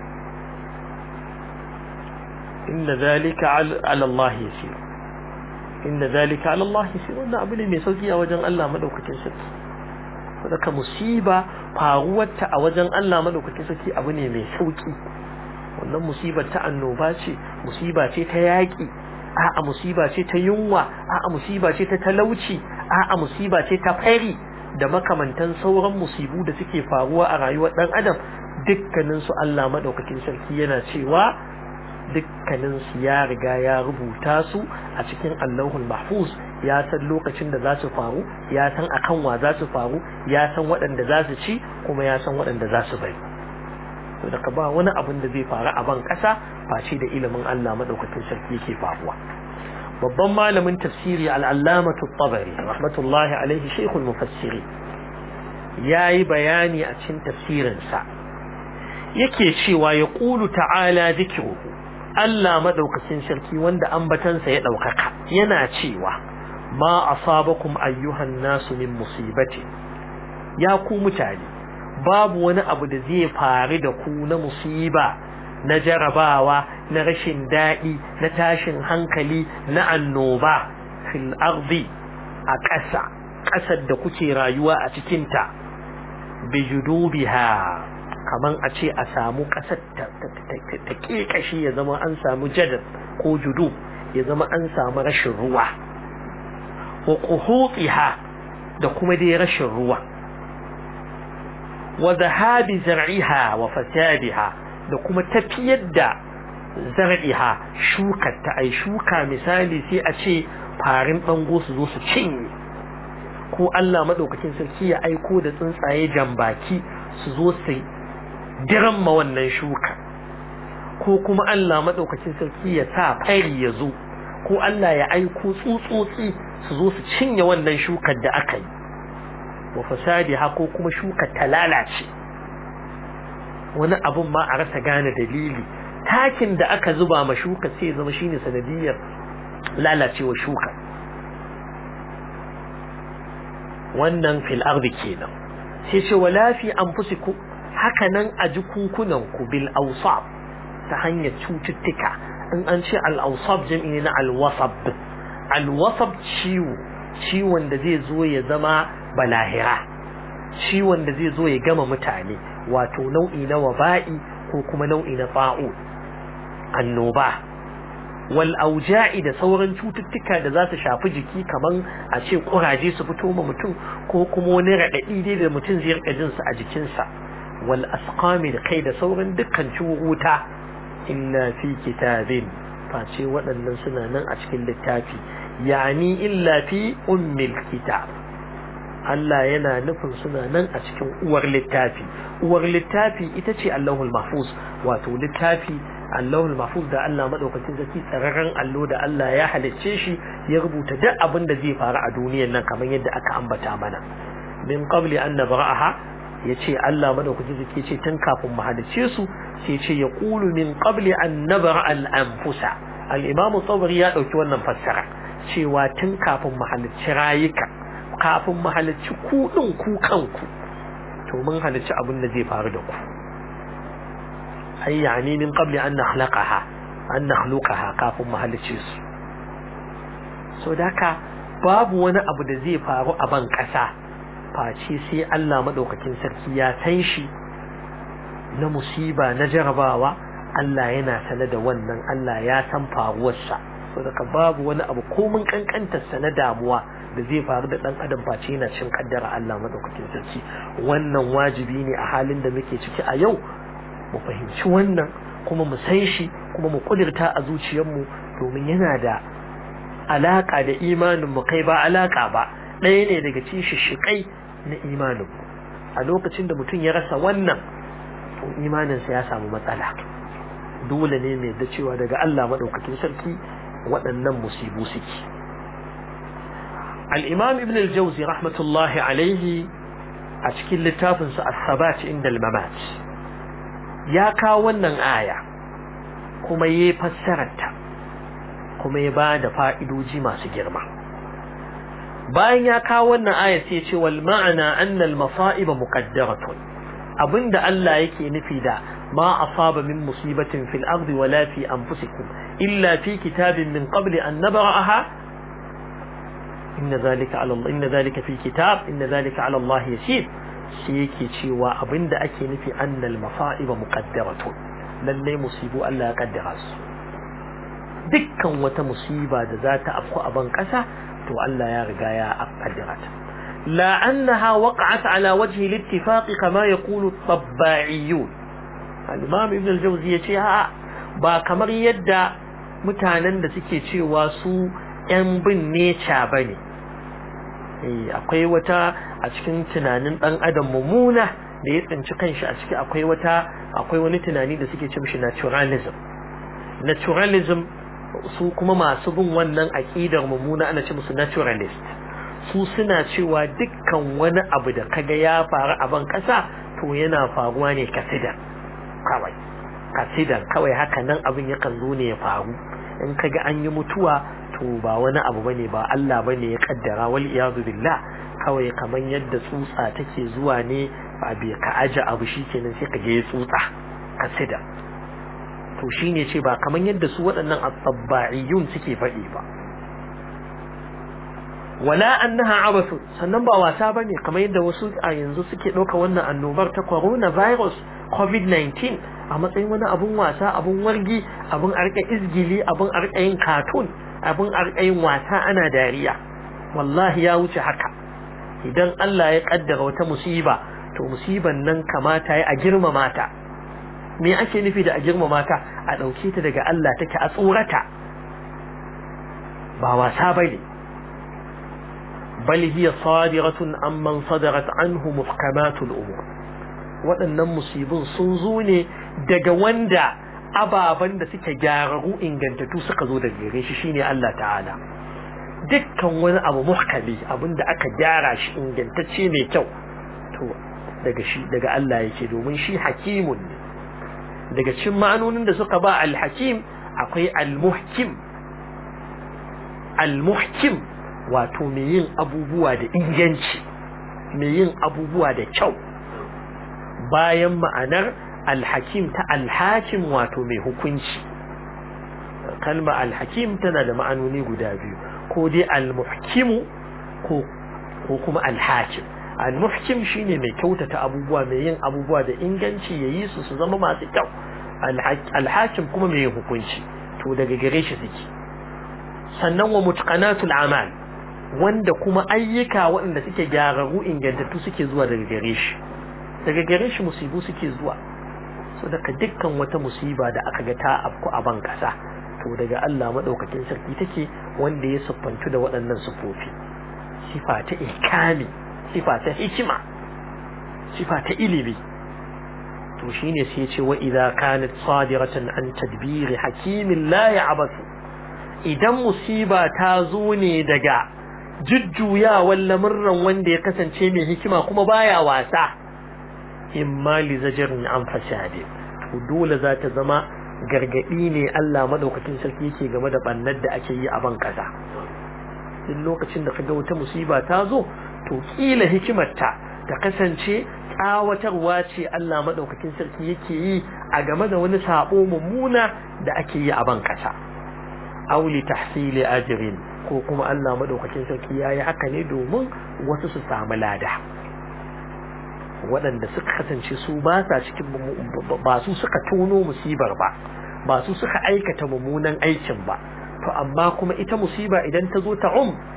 inna zalika ala Allah yasir inna zalika ala Allah yasir wannan abu ne mai sauki a wajen Allah madaukakin sarki saboda musiba faruwarta a wajen Allah madaukakin sarki abu ne mai sauki wannan musibar ta annoba ce musiba ce ta yaƙi a'a musiba ce ta yunwa a'a musiba ce ta talauci a'a musiba ce ta fari da makamantan sauran musibu da suke faruwa a rayuwar dan adam dukkanin su Allah madaukakin sarki yana cewa dukkanin su ya riga ya rubuta su a cikin Allahul Mahfuz ya san lokacin da za su faru ya san akan wa za su faru ya san waɗanda za su ci kuma ya san waɗanda za su bari to daga ba wani abin da zai faru a ban ƙasa face da ilimin Allah madaukakin sarki yake faruwa babban malamin tafsiri al'allamatu tabari rahmatullahi alaihi shekul mufassiri ya yi bayani a cikin tafsirinsa yake cewa ya ƙulu ta'ala zikiruhu Allah maɗaukacin sarki wanda ambatansa ya ɗaukaka yana cewa ma asabakum ayyuhan nasu min musibati ya ku mutane babu wani abu da zai faru da ku na musiba na jarabawa na rashin daɗi na tashin hankali na annoba fil ardi a ƙasa ƙasar da kuke rayuwa a cikinta bi judubiha kaman a ce a samu ƙasar ta ƙeƙashi ya zama an samu jadar ko judu ya zama an samu rashin ruwa wa ƙuhutiha da kuma dai rashin ruwa wa zahabi zar'iha wa fasadiha da kuma tafiyar da zar'iha shukar ta ai shuka misali sai a ce farin bango su zo su cinye ko Allah madaukakin sarki ya aiko da tsuntsaye jambaki su zo su diramma wannan shuka ko kuma Allah madaukakin sarki ya sa fari ya zo ko Allah ya aiko tsutsotsi su zo su cinye wannan shukar da aka yi wa fasadiha ko kuma shukar ta lalace wani abun ma a rasa gane dalili takin da aka zuba ma shuka sai zama shine sanadiyar lalacewa shuka wannan fil ardi kenan sai ce wala fi anfusikum haka nan a jikunkunan ku bil awsab ta hanyar cututtuka in an ce al awsab jam'i ne na al wasab al wasab ciwo ciwon da zai zo ya zama balahira ciwon da zai zo ya gama mutane wato nau'i na waba'i ko kuma nau'i na fa'u annoba wal auja'i da sauran cututtuka da za su shafi jiki kaman a ce kuraje su fito ma mutum ko kuma wani raɗaɗi dai da mutum zai rika jin su a jikinsa wal asqami da kai da sauran dukkan ciwuta illa fi kitabin face waɗannan suna nan a cikin littafi yani illa fi ummil kitab Allah yana nufin suna nan a cikin uwar littafi uwar littafi ita ce Allahul Mahfuz wato littafi Allahul Mahfuz da Allah madaukakin zaki tsararren allo da Allah ya halicce shi ya rubuta duk abin da zai faru a duniyar nan kamar yadda aka ambata mana min qabli an nabra'aha yace Allah madaukakin zaki ce tun kafin mu halicce su sai ce ya qulu min qabli an nabra'a al-anfusa al-Imam Tabari ya dauki wannan fassara cewa tun kafin mu halicci rayuka kafin mu halicci ku din ku kanku to mun halicci abin da zai faru da ku ai yani min qabli an nakhlaqaha an nakhluqaha kafin mu halicce su so daka babu wani abu da zai faru a ban kasa face sai Allah madaukakin sarki ya san shi na musiba na jarabawa Allah yana sane da wannan Allah ya san faruwarsa so daga babu wani abu ko mun kankantar sa na damuwa da zai faru da dan adam face yana cin kaddara Allah madaukakin sarki wannan wajibi ne a halin da muke ciki a yau mu fahimci wannan kuma mu san shi kuma mu kudirta a zuciyarmu domin yana da alaka da imanin mu kai ba alaka ba ɗaya ne daga cikin shishikai na imanin mu a lokacin da mutum ya rasa wannan to imaninsa ya samu matsala dole ne mai da cewa daga Allah madaukakin sarki waɗannan musibu suke al-imam ibn al-jawzi rahmatullahi alaihi a cikin littafinsa as-sabat inda al-mamat ya kawo wannan aya kuma ya fassararta kuma ya ba da fa'idoji masu girma bayan ya kawo wannan aya sai ce wal ma'ana anna al-masa'ib muqaddaratun abinda Allah yake nufi da ma asaba min musibatin fil ardi wala fi anfusikum illa fi kitabin min qabli an nabra'aha inna zalika ala Allah inna zalika fi kitab inna zalika ala Allah yasir shi yake cewa abinda ake nufi annal masa'iba muqaddaratun lalle musibu Allah ya kaddara su dukkan wata musiba da za ta afku a ban kasa to Allah ya riga ya kaddara ta la annaha waqa'at ala wajhi al-ittifaq kama yaqulu at-tabba'iyun al-imam ibn al-jawzi yace ha ba kamar yadda mutanen da suke cewa su yan bin neca bane akwai wata a cikin tunanin dan adam mummuna da ya tsinci kanshi a ciki akwai wata akwai wani tunani da suke ce mishi naturalism naturalism su kuma masu bin wannan aqidar mummuna ana ce musu naturalist su suna cewa dukkan wani abu da kaga ya faru a ban kasa to yana faruwa ne kasidan kawai kasidan kawai haka nan abin yakan zo ne ya faru in kaga an yi mutuwa to ba wani abu bane ba Allah bane ya kaddara wal iyadu billah kawai kaman yadda tsutsa take zuwa ne ba bai ka aje abu shikenan sai ka je tsutsa kasida to shine ce ba kaman yadda su waɗannan at-tabba'iyun suke faɗi ba wala annaha abasu sannan ba wasa bane kamar yadda wasu a yanzu suke ɗauka wannan annobar ta coronavirus covid-19 a matsayin wani abun wasa abun wargi abun arka izgili abun arka yin cartoon abun arka yin wasa ana dariya wallahi ya wuce haka idan Allah ya kaddara wata musiba to musiban nan kamata ya a girmama ta me ake nufi da a girmama ta a dauke ta daga Allah take a tsorata ba wasa bane bal hiya sadiratun amman sadarat anhu muhkamatul umur waɗannan musibin sun zo ne daga wanda ababen da suke gyararru ingantattu suka zo daga gare shi shine Allah ta'ala dukkan wani abu muhkami abinda aka gyara shi ingantacce mai kyau to daga shi daga Allah yake domin shi hakimun ne daga cikin ma'anonin da suka ba al-hakim akwai al-muhkim al-muhkim wato mai yin abubuwa da inganci mai yin abubuwa da kyau bayan ma'anar alhakim ta alhakim wato mai hukunci kalma alhakim tana da ma'anoni guda biyu ko dai almuhkimu ko ko kuma alhakim almuhkim shine mai kyautata abubuwa mai yin abubuwa da inganci yayi su su zama masu kyau alhakim kuma mai hukunci to daga gare shi suke sannan wa mutqanatul amal wanda kuma ayyuka waɗanda suke gyararru ingantattu suke zuwa daga gare shi daga gare shi musibu suke zuwa so daga dukkan wata musiba da aka ga ta afku a ban kasa to daga Allah madaukakin sarki take wanda ya siffantu da waɗannan sifofi sifa ta ikami sifa ta hikima sifa ta ilimi to shine sai ya ce wa idza kanat sadiratan an tadbiri hakimin la ya'basu idan musiba ta zo ne daga jujjuyawan lamurran wanda ya kasance mai hikima kuma baya wasa imma li zajirin an fasade to dole za ta zama gargadi ne Allah madaukakin sarki yake game da bannar da ake yi a ban kasa duk lokacin da kaga wata musiba ta zo to kila hikimarta ta kasance tsawatarwa ce Allah madaukakin sarki yake yi a game da wani sabo mummuna da ake yi a ban kasa aw li tahsili ajrin ko kuma Allah madaukakin sarki yayi haka ne domin wasu su samu lada waɗanda suka kasance su ba sa cikin ba su suka tono musibar ba ba su suka aikata mummunan aikin ba to amma kuma ita musiba idan ta zo ta um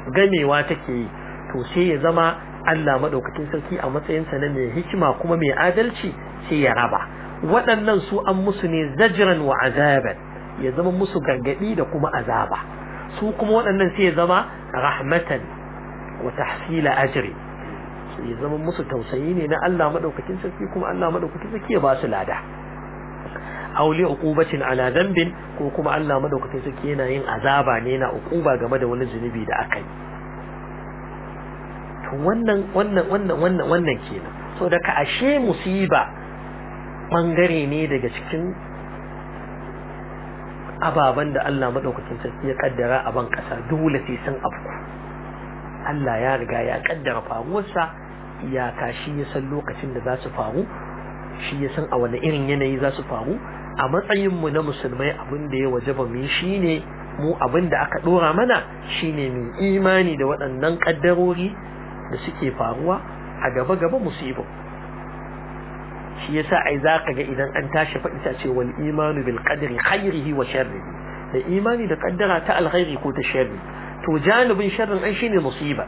gamewa take yi to sai ya zama Allah madaukakin sarki a matsayinsa na mai hikima kuma mai adalci sai ya raba waɗannan su an musu ne zajran wa azaban ya zama musu gargadi da kuma azaba su kuma waɗannan sai ya zama rahmatan wa tahsila ajri ya zama musu tausayi ne na Allah madaukakin sarki kuma Allah madaukakin sarki ya ba su lada aw li uqubatin ala dhanbin ko kuma Allah madaukakin sarki yana yin azaba ne na uquba game da wani zunubi da aka yi to wannan wannan wannan wannan wannan kenan so daga ashe musiba bangare ne daga cikin ababen da Allah madaukakin sarki ya kaddara a ban kasa dole sai sun afku Allah ya riga ya kaddara faruwarsa iyaka shi ya san lokacin da za su faru shi ya san a wani irin yanayi za su faru a matsayin mu na musulmai abin da ya wajaba mu shine mu abin da aka dora mana shine mu imani da waɗannan kaddarori da suke faruwa a gaba gaba musibu shi yasa ai zaka ga idan an tashi faɗi ta ce wal imanu bil qadri khairihi wa sharrihi da imani da kaddara ta alkhairi ko ta sharri to janibin sharrin ai shine musiba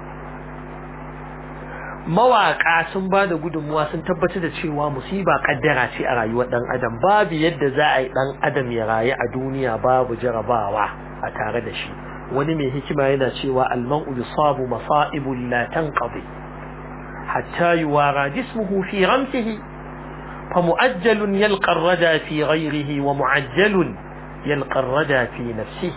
mawaka sun ba da gudunmuwa sun tabbatar da cewa musiba kaddara ce a rayuwar dan adam babu yadda za a yi dan adam ya rayu a duniya babu jarabawa a tare da shi wani mai hikima yana cewa almanu yusabu masa'ibul la tanqadi hatta yuwara jismuhu fi ramsihi فمؤجل يلقى الردى في غيره ومعجل يلقى الردى في نفسه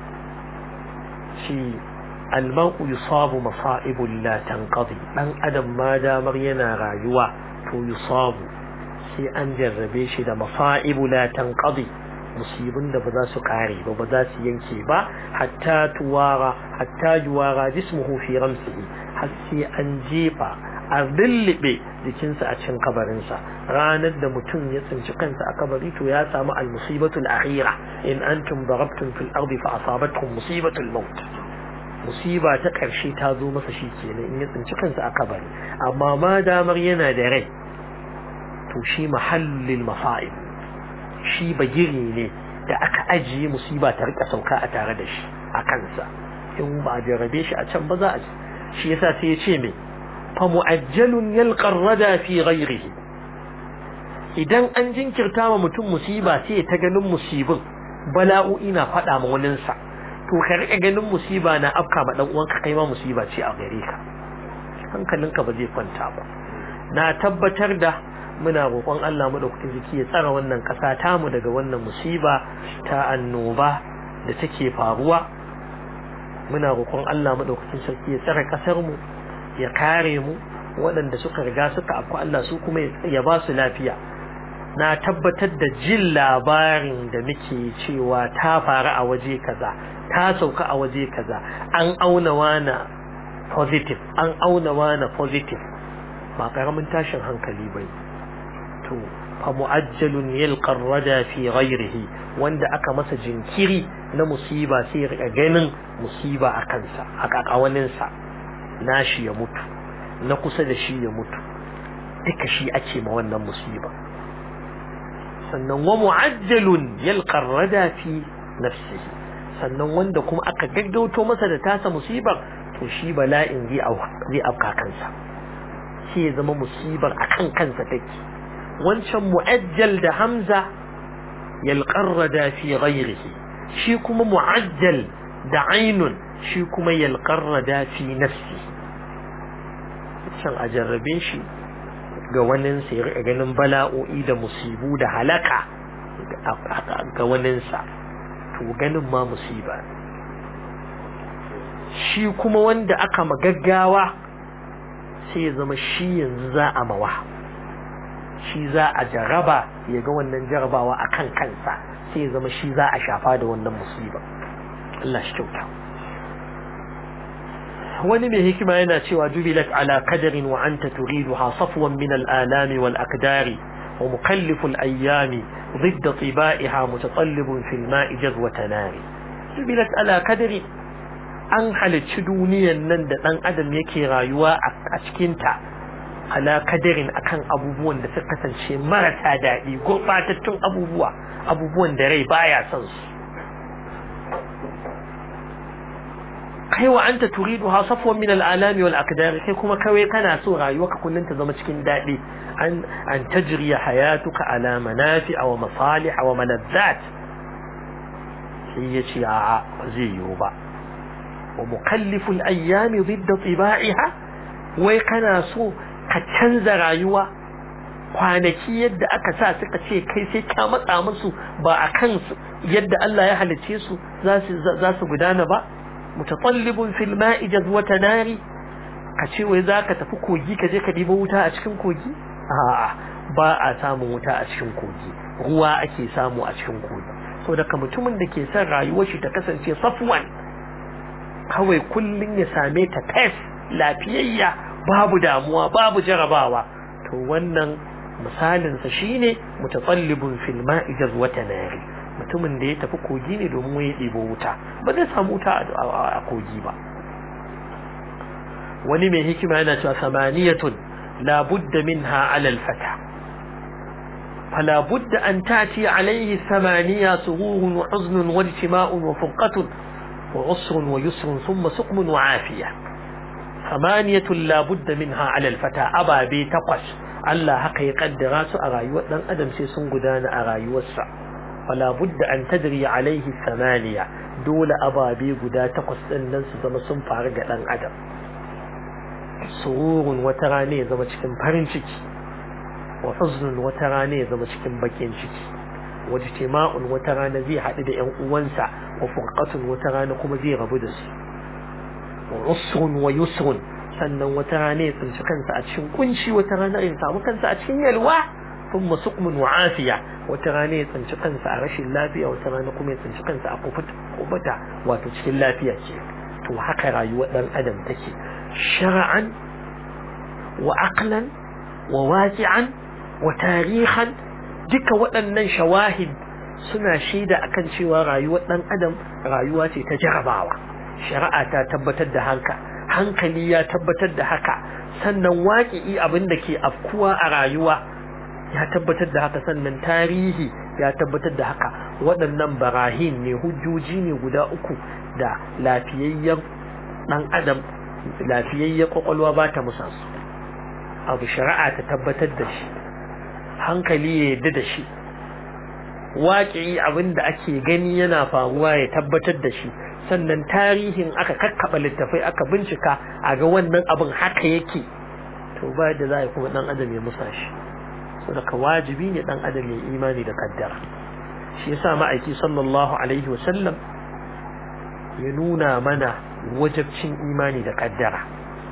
شيء المرء يصاب مصائب لا تنقضي من أدم ما دامر ينا رايوا تو يصاب sai an jarrabe shi da masa'ibu la tanqadi musibin da ba za su kare ba ba za su yanke ba hatta tuwara hatta yuwara jismuhu fi ramsihi har sai an jefa a lullube jikinsa a cikin kabarinsa ranar da mutum ya tsinci kansa a kabari to ya samu al-musibatul akhira in antum darabtum fil ardi fa asabatkum musibatul maut musiba ta karshe ta zo masa shi kenan in ya tsinci kansa a kabari amma ma damar yana da rai to shi mahallil masa'ib shi bagiri ne da aka ajiye musiba ta rika sauka a tare da shi a kansa in ba jarabe shi a can ba za a shi yasa sai ya ce me فمؤجل يلقى الردى في غيره idan an jinkirta wa mutum musiba sai ta ganin musibin bala'o'i na faɗa ma waninsa to ka riƙa ganin musiba na afka ma dan uwanka kai ma musiba ce a gare ka hankalinka ba zai kwanta ba na tabbatar da muna roƙon Allah madaukakin ziki ya tsara wannan ƙasa tamu daga wannan musiba ta annoba da take faruwa muna roƙon Allah madaukakin sarki ya tsara ƙasar mu ya kare mu waɗanda suka riga suka afku Allah su kuma ya ba su lafiya na tabbatar da jin labarin da muke cewa ta faru a waje kaza ta sauka a waje kaza an auna wana positive an auna wana positive ba karamin tashin hankali bai to fa mu'ajjalun yalqa rada fi ghairihi wanda aka masa jinkiri na musiba sai ya ganin musiba a kansa a kakawaninsa nashi ya mutu na kusa da shi ya mutu duka shi ake ma wannan musiba sannan wa mu'ajjalun yalqa rada fi nafsihi sannan wanda kuma aka gaggauto masa da tasa musibar to shi bala'in zai zai afka kansa shi ya zama musibar akan kansa take wancan mu'ajjal da hamza yalqa rada fi ghairihi shi kuma mu'ajjal da ainun shi kuma yalqa rada fi nafsihi can a jarrabe shi ga waninsa ya riƙa ganin bala'o'i da musibu da halaka ga waninsa to ganin ma musiba shi kuma wanda aka magaggawa sai ya zama shi yanzu za a mawa shi za a jaraba ya ga wannan jarabawa a kan kansa sai ya zama shi za a shafa da wannan musiba Allah shi kyauta wani mai hikima yana cewa jubilat ala qadarin wa anta turiduha safwan min al-alami wal aqdari wa mukallifu al-ayyami ضد طبائها متطلب في الماء جذوة نار jubilat ala qadari an halicci duniyan nan da dan adam yake rayuwa a cikin ta ala kadarin akan abubuwan da suka kasance marasa daɗi gurbatattun abubuwa abubuwan da rai baya son su kai wa anta turiduha safwan min al'alami wal aqdar kai kuma kawai kana so rayuwarka kullun ta zama cikin dadi an an tajriya hayatuka ala manafi wa masalih wa malazzat sai yace a'a ba zai yiwu ba wa mukallifu al-ayyami didda tiba'iha wai kana so ka canza rayuwa kwanaki yadda aka sa suka ce kai sai ka matsa musu ba a kansu yadda Allah ya halice su za su gudana ba mutatallibun fil ma'i jazwata nari ka ce wai zaka tafi kogi ka je ka dibo wuta a cikin kogi a'a ba a samun wuta a cikin kogi ruwa ake samu a cikin kogi so daga mutumin da ke son rayuwar shi ta kasance safwan kawai kullun ya same ta test lafiyayya babu damuwa babu jarabawa to wannan misalinsa shine mutatallibun fil ma'i jazwata nari mutumin da ya tafi kogi ne domin ya ɗebo wuta ba zai samu wuta a kogi ba wani mai hikima yana cewa samaniyatun la budda minha ala al-fata fala budda an tati alayhi samaniya sururun wa huznun wa ijtima'un wa furqatun wa usrun wa yusrun thumma suqmun wa afiya samaniyatun la budda minha ala al-fata ababe takwas Allah haka ya kaddara su a rayuwar dan adam sai sun gudana a rayuwarsa fala budda an tadri alaihi samaniya dole ababe guda takwas din nan su zama sun faru ga dan adam sururun wata rana ya zama cikin farin ciki wa huznun wata rana ya zama cikin bakin ciki wa jitima'un wata rana zai haɗu da ƴan uwansa wa furqatun wata rana kuma zai rabu da su wa usrun wa yusrun sannan wata rana ya tsinci kansa a cikin kunci wata rana ya samu kansa a cikin yalwa thumma suqmun wa afiya wata rana ya tsinci kansa a rashin lafiya wata rana kuma ya tsinci kansa a kubuta wato cikin lafiya ce to haka rayuwar dan adam take shar'an wa aqlan wa waqi'an wa tarihan duka waɗannan shawahid suna shaida akan cewa rayuwar dan adam rayuwa ce ta jarabawa shari'a ta tabbatar da haka hankali ya tabbatar da haka sannan waƙi'i abin da ke afkuwa a rayuwa ya tabbatar da haka sannan tarihi ya tabbatar da haka waɗannan barahin ne hujjoji ne guda uku da lafiyayyen ɗan adam lafiyayyen kwakwalwa ba ta musa su abu shari'a ta tabbatar da shi hankali ya yadda da shi waƙi abin da ake gani yana faruwa ya tabbatar da shi sannan tarihin aka kakkaɓa littafai aka bincika a ga wannan abin haka yake to ba da za a kuma ɗan adam ya musa shi so daga wajibi ne ɗan adam ya imani da kaddara shi yasa ma'aiki sallallahu alaihi wasallam ya nuna mana wajabcin imani da kaddara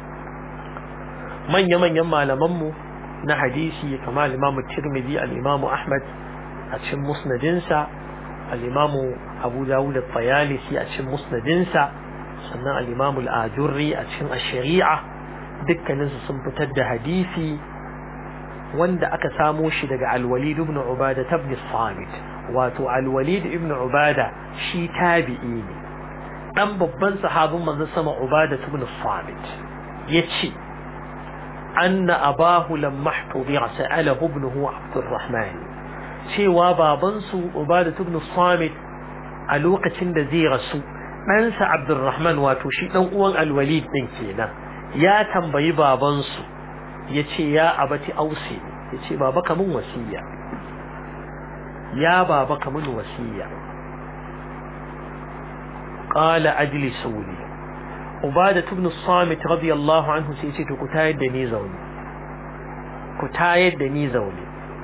manya-manyan malamanmu na hadisi kamar al-imamu tirmidhi al-imamu ahmad a cikin musnadinsa al-imamu abu dawud al-tayalisi a cikin musnadinsa sannan al-imamu al-ajurri a cikin ash-shari'a dukkaninsu sun fitar da hadisi wanda aka samo shi daga al-walid ibn ubada ibn samit wato al-walid ibn ubada shi tabi'i ne dan babban sahabin manzon sama ubada ibn samit yace anna abahu lamma ihtudira sa'alahu ibnuhu abdurrahman cewa babansu ubada ibn samit a lokacin da zai rasu ɗansa abdurrahman wato shi ɗan uwan alwalid ɗin kenan ya tambayi babansu ya ce ya abati ausi ya ce baba kamun wasiya ya baba kamun wasiya qala ajli suli ubada ibn samit radiyallahu anhu sai ce to ku tayar da ni zaune ku tayar da ni zaune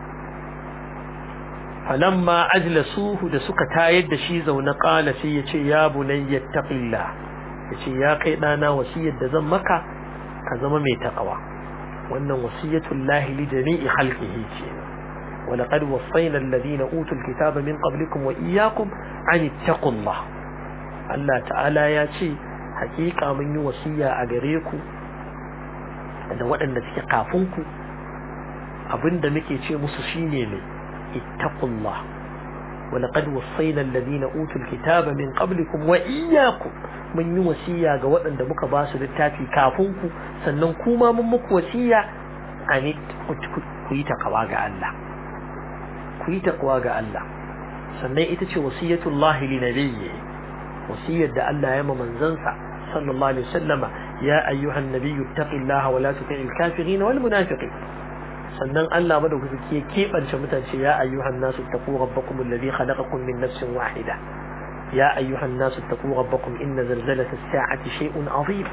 falamma ajlasuhu da suka tayar da shi zaune qala sai ya ce ya bunayya taqillah ya ce ya kai dana wasiyar da zan maka ka zama mai taqwa wannan wasiyatul lahi li jami'i khalqihi ce ولقد وصينا الذين أوتوا الكتاب من قبلكم وإياكم أن اتقوا الله Allah ta'ala ya ce hakika mun yi wasiya a gare ku da waɗanda suke kafin ku abinda muke ce musu shine ne ittaqullah wa laqad wassayna alladhina utul kitaba min qablikum wa iyyakum mun yi wasiya ga waɗanda muka ba su littafi kafin ku sannan kuma mun muku wasiya an ku yi takawa ga Allah ku yi takawa ga Allah sannan ita ce wasiyatullahi li nabiyyi wasiyar da Allah ya ma manzansa sallallahu alaihi wasallam ya ayyuhan nabiyyu taqillaha wa la tuti'il kafirin wal munafiqin sannan Allah madaukaki ya kebance mutane ya ayyuhan nasu taqu rabbakum alladhi khalaqakum min nafsin wahida ya ayyuhan nasu taqu rabbakum inna zalzalata as-sa'ati shay'un 'azim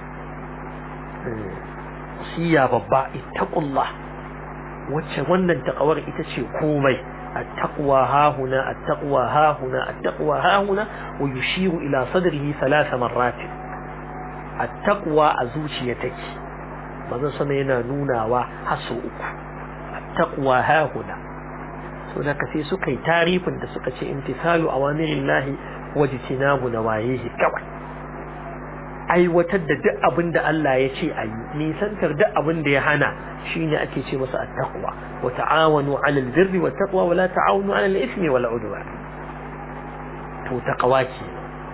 siya babba ittaqullah wacce wannan taqawar ita ce komai التقوى ها هنا التقوى ها هنا التقوى ها هنا ويشير إلى صدره ثلاث مرات التقوى أزوشيتك ماذا سمينا نونا وحسوك التقوى ها هنا هناك في سكي تعريف عند سكي امتثال أوامر الله واجتناب نواهيه كوي aiwatar da duk abin da Allah ya ce a yi nisantar duk abin da ya hana shine ake ce masa at-taqwa wa ta'awanu 'alal birri wat taqwa wa la ta'awanu 'alal ithmi wal 'udwan to taqwa ce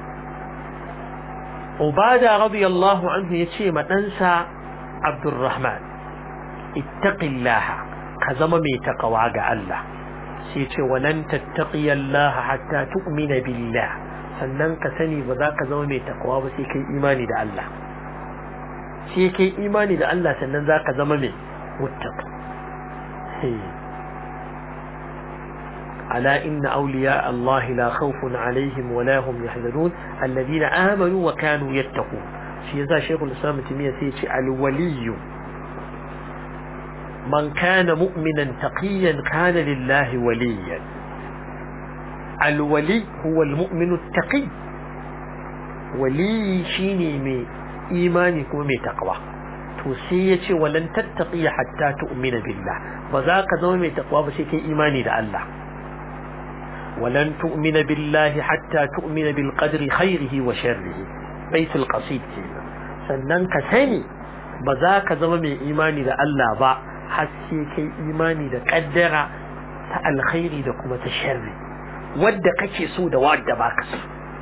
Ubada radiyallahu anhu yace ma ɗansa Abdurrahman ittaqillaha ka zama mai taqwa ga Allah sai ce walan tattaqiyallaha hatta tu'mina billah sannan ka sani ba za ka zama mai takawa ba sai kai imani da Allah sai kai imani da Allah sannan za ka zama mai muttaq ala inna awliya Allah la khawfun alaihim wa la hum yahzanun alladhina amanu wa kanu yattaqun shi yasa shaykhul islam timiya sai ya ce alwaliyu man kana mu'minan taqiyan kana lillahi waliyan الولي هو المؤمن التقي ولي شيني مي إيماني كما مي تقوى توسية ولن تتقي حتى تؤمن بالله وذاك ذو مي تقوى بشيك إيماني دا الله ولن تؤمن بالله حتى تؤمن بالقدر خيره وشره بيت القصيد كينا sannan ka sani ba za ka zama mai imani da Allah ba har sai kai imani da kaddara ta alkhairi da kuma ta sharri wadda kake so da wadda baka so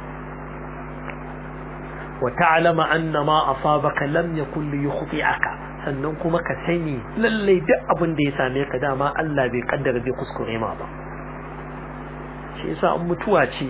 wa ta'lama anna ma asabaka lam yakun li yukhti'aka sannan kuma ka sani lalle duk abin da ya same ka dama Allah bai kaddara bai kuskure ma ba shi yasa in mutuwa ce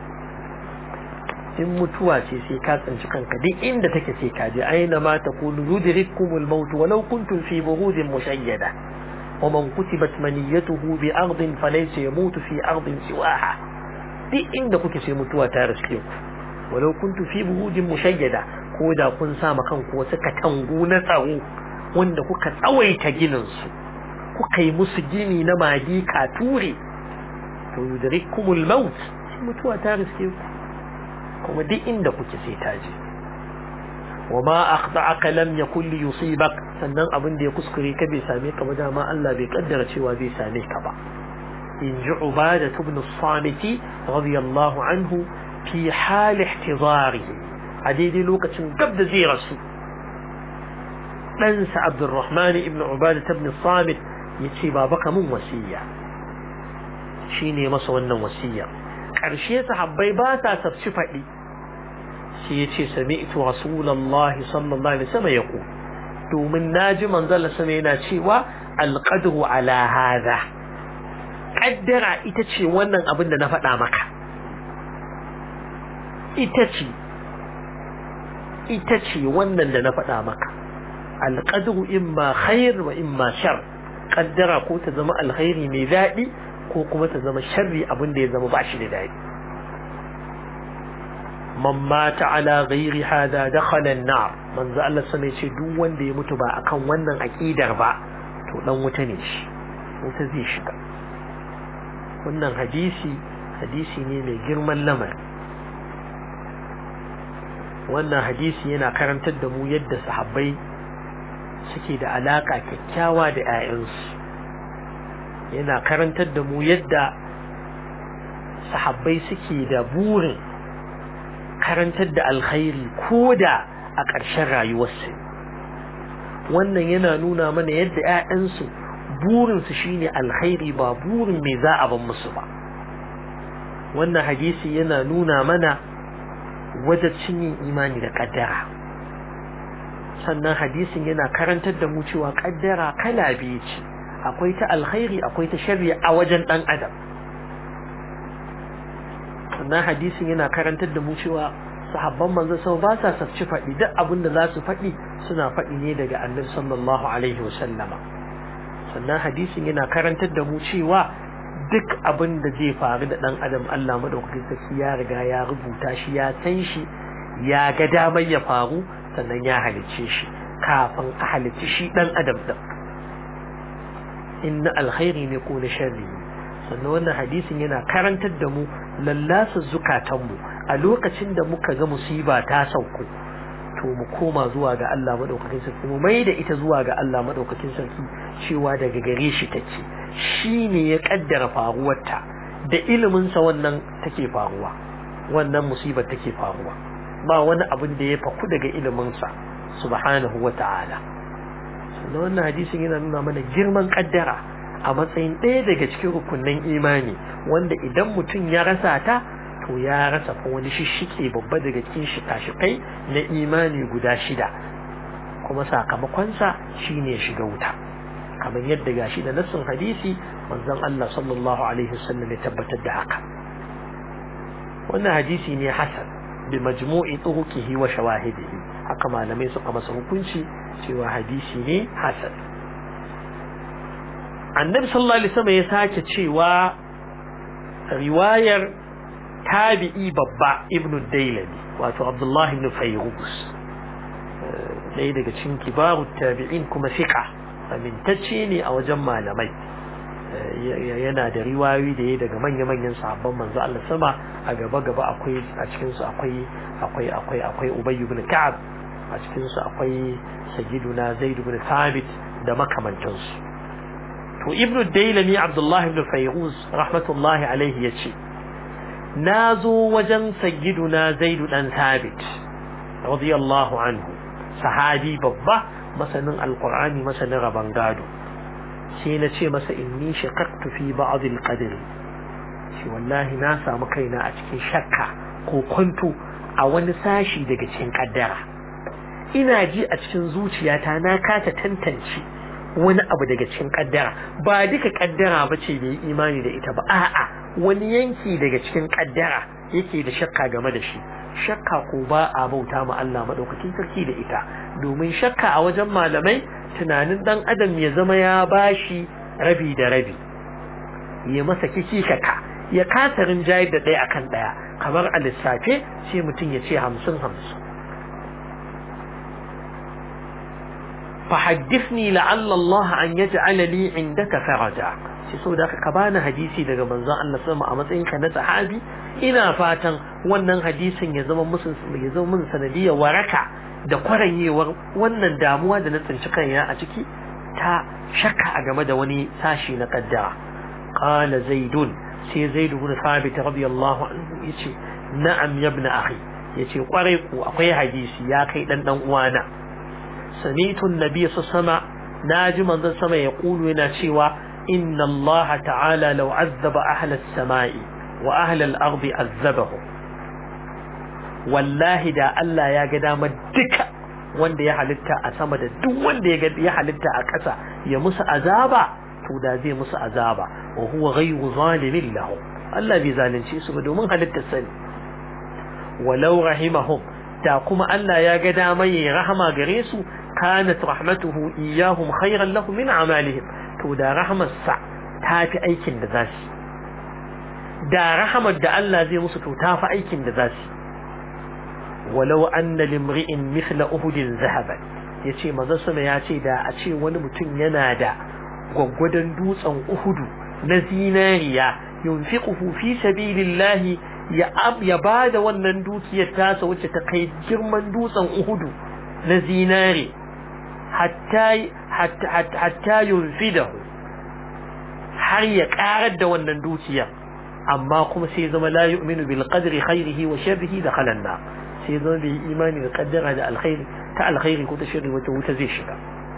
in mutuwa ce sai ka tsinci kanka duk inda take sai ka je aina ma takunu yudrikumul maut walau kuntum fi burudin mushayyada ومن كتبت منيته بأرض فليس يموت في أرض سواها دي إن كنت في متوى تارسكيك ولو كنت في بهود مشيدة كودا كن ساما كان كوسك تنغون تاو wanda kuka tsawaita gininsu kuka yi musu gini na magi katuri to yudrikumul maut sai mutuwa ta riske ku kuma duk inda kuke sai ta je wa ma akhta'aka lam yakul li yusibak sannan abin da ya kuskure ka bai same ka ba dama Allah bai kaddara cewa zai same ka ba in ji ubada ibn as-samit radiyallahu anhu fi hal ihtizarihi a daidai lokacin gab da zai rasu ɗansa Abdurrahman ibn Ubada ibn Samit yace baba ka mun wasiya shine masa wannan wasiya ƙarshe sahabbai ba sa sabci faɗi sai yace sami'tu rasulullahi sallallahu alaihi wasallam yaqul domin naji manzon sama yana cewa alqadru ala hadha kaddara ita ce wannan abin da na faɗa maka ita ce ita ce wannan da na faɗa maka alqadru imma khair wa imma shar kaddara ko ta zama alkhairi mai daɗi ko kuma ta zama sharri abin da ya zama ba shi da daɗi man mata ala ghairi hada dakhala an-nar manzo Allah sama yace duk wanda ya mutu ba akan wannan aqidar ba to dan wuta ne shi wuta zai shiga wannan hadisi hadisi ne mai girman lamari wannan hadisi yana karantar da mu yadda sahabbai suke da alaka kyakkyawa da 'ya'yansu yana karantar da mu yadda sahabbai suke da burin karantar da alkhairi ko da a ƙarshen rayuwarsu wannan yana nuna mana yadda 'ya'yansu burinsu shine alkhairi ba burin mai za a ban musu ba wannan hadisi yana nuna mana wajacin yin imani da ƙaddara sannan hadisin yana karantar da mu cewa ƙaddara kala biyu ce akwai ta alkhairi akwai ta shari'a a wajen ɗan adam sannan hadisin yana karantar da mu cewa sahabban manzo sau ba sa safci faɗi duk abin da za su faɗi suna faɗi ne daga annabi sallallahu alaihi wasallama sannan hadisin yana karantar da mu cewa duk abin da zai faru da ɗan adam Allah madaukakin sarki ya riga ya rubuta shi ya san shi ya ga damar ya faru sannan ya halicce shi kafin a halicci shi ɗan adam ɗin inna alkhairi ne ko na sharri sannan wannan hadisin yana karantar da mu lallasa zukatanmu a lokacin da muka ga musiba ta sauko to mu koma zuwa ga Allah madaukakin sarki mu mai da ita zuwa ga Allah madaukakin sarki cewa daga gare shi take shi ne ya kaddara faruwarta da ilimin sa wannan take faruwa wannan musibar take faruwa ba wani abin da ya faku daga ilimin sa subhanahu wata'ala sannan wannan hadisin yana nuna mana girman kaddara a matsayin ɗaya daga cikin rukunin imani wanda idan mutum ya rasa ta to ya rasa fa wani shishike babba daga cikin shika-shikai na imani guda shida kuma sakamakonsa shine shiga wuta kamar yadda gashi da nassin hadisi manzon Allah sallallahu alaihi wasallam ya tabbatar da haka wannan hadisi ne hasan bi majmu'i turuqihi wa shawahidihi haka malamai suka masa hukunci cewa hadisi ne hasan annabi sallallahu alaihi wasallam ya sake cewa riwayar tabi'i babba ibn dailami wato abdullahi ibn fayrus ɗaya daga cikin kibaru tabi'in kuma fiqa amintacce ne a wajen malamai yana da riwayoyi da ya daga manya-manyan sahabban manzo Allah sama a gaba-gaba akwai a cikin su akwai akwai akwai akwai Ubay ibn Ka'ab a cikin su akwai Sayyiduna Zaid ibn Thabit da makamantansu to ibnu dailami abdullahi ibn fayruz rahmatullahi alaihi yace na zo wajen sayyiduna zaidu dan sabit radiyallahu anhu sahabi babba masanin alqur'ani masanin raban gado sai na ce masa inni shaqaqtu fi ba'd alqadr shi wallahi na samu kaina a cikin shakka ko kwanto a wani sashi daga cikin kaddara ina ji a cikin zuciyata na kasa tantance wani abu daga cikin kaddara ba duka kaddara ba ce bai imani da ita ba a'a wani yanki daga cikin kaddara yake da shakka game da shi shakka ko ba a bauta ma Allah madaukakin sarki da ita domin shakka a wajen malamai tunanin dan adam ya zama ya bashi rabi da rabi ya masa kiki kaka ya kasa rinjayar da ɗaya akan ɗaya kamar a lissafe sai mutum ya ce hamsin hamsin فحدثني لعل الله أن يجعل لي عندك فرجا shi so da ka bani hadisi daga manzon Allah sama a matsayin ka na sahabi ina fatan wannan hadisin ya zama musu ya zama mun sanadiyar waraka da kwaranyewar wannan damuwa da na tsinci kaina a ciki ta shakka a game da wani sashi na kaddara qala zaidun sai zaid ibn thabit radiyallahu anhu yace na'am ya ibn akhi yace kwarai ku akwai hadisi ya kai dan dan uwana سميت النبي صلى الله عليه وسلم ناجي من ذا سما يقول هنا شيوا إن الله تعالى لو عذب أهل السماء وأهل الأرض عذبهم والله دا الله يا قدام الدكا wanda ya halitta a sama da duk wanda ya halitta a ƙasa ya musu azaba to da zai musu azaba wa huwa ghayru zalimin lahu Allah bai zalunce su ba domin halittar sani walau rahimahum da kuma Allah ya ga dama yayi rahama gare su kanat rahmatuhu iyahum khayran lahum min amalihim to da rahmar sa tafi aikin da zasu da rahamar da Allah zai musu to tafi aikin da zasu walau anna limri'in mithla uhudin zahaban yace manzo sama ya ce da a ce wani mutum yana da gwaggwadon dutsen uhudu na zinariya yunfiquhu fi sabilillahi ya ya bada wannan dukiyar tasa wacce ta kai girman dutsen Uhudu na zinare hatta hatta hatta yunfidahu har ya karar da wannan dukiyar amma kuma sai zama la yu'minu bil qadri khairihi wa sharrihi da khalanna sai zama bai imani da kaddara da alkhairi ta alkhairi ko ta sharri wata wuta zai shiga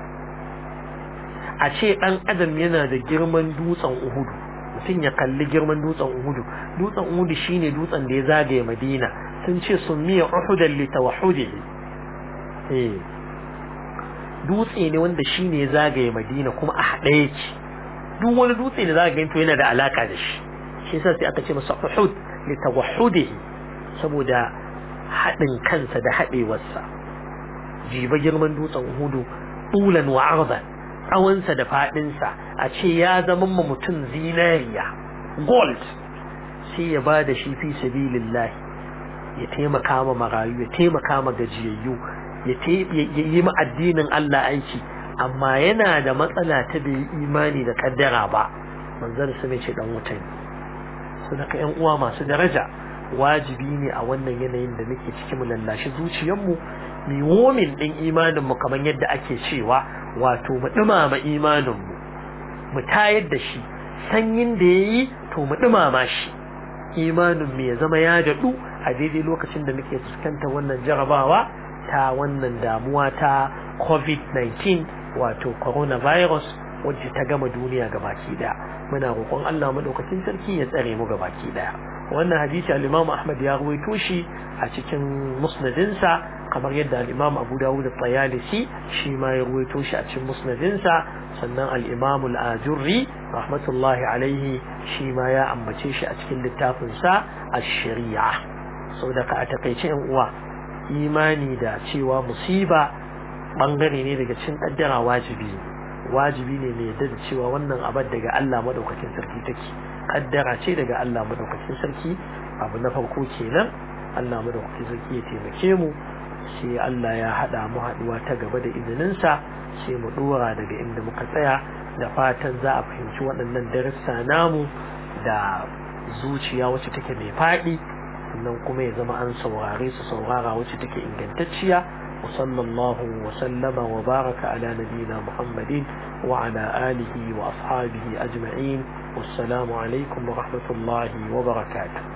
a ce dan adam yana da girman dutsen Uhudu mutum ya kalli girman dutsen Uhudu dutsen Uhudu shine dutsen da ya zagaye Madina sun ce miya Uhudan li tawahhudihi eh dutse ne wanda shine ya zagaye Madina kuma a hade yake duk wani dutse da zaka to yana da alaka da shi shi yasa sai aka ce masa Uhud li tawahhudihi saboda haɗin kansa da haɗewarsa jiba girman dutsen hudu tulan wa arzan tsawonsa da faɗinsa a ce ya zama ma mutum zinariya gold sai ya ba da shi fi sabilillahi ya taimaka ma marayu ya taimaka ma gajiyayyu ya yi ma addinin Allah aiki amma yana da matsala ta bai imani da kaddara ba manzon su ce dan wuta ne su daga yan uwa masu daraja wajibi ne a wannan yanayin da muke ciki mu lallashi zuciyarmu mu womin din imanin mu kamar yadda ake cewa wato mu dumama imanin mu mu tayar da shi sanyin da yayi to mu dumama shi imanin mu ya zama ya dadu a daidai lokacin da muke fuskantar wannan jarabawa ta wannan damuwa ta covid-19 wato coronavirus wacce ta gama duniya gabaki daya muna roƙon Allah madaukakin sarki ya tsare mu gabaki daya wannan hadisi al-Imam Ahmad ya rawaito shi a cikin musnadinsa kamar yadda al-Imam Abu Dawud at-Tayalisi shi ma ya rawaito shi a cikin musnadinsa sannan al-Imam al-Ajurri rahmatullahi alaihi shi ma ya ambace shi a cikin littafin sa ash-Shari'a saboda ka a takaice yan uwa imani da cewa musiba bangare ne daga cikin kaddara wajibi wajibi ne mai yadda da cewa wannan abar daga Allah madaukakin sarki take kaddara ce daga Allah madaukakin sarki abu na farko kenan Allah madaukakin sarki ya taimake mu sai Allah ya hada mu haduwa ta gaba da izinin sa sai mu dora daga inda muka tsaya da fatan za a fahimci waɗannan darussa namu da zuciya wacce take mai faɗi sannan kuma ya zama an saurare su saurara wacce take ingantacciya وصلى الله وسلم وبارك على نبينا محمد وعلى آله وأصحابه أجمعين والسلام عليكم ورحمة الله وبركاته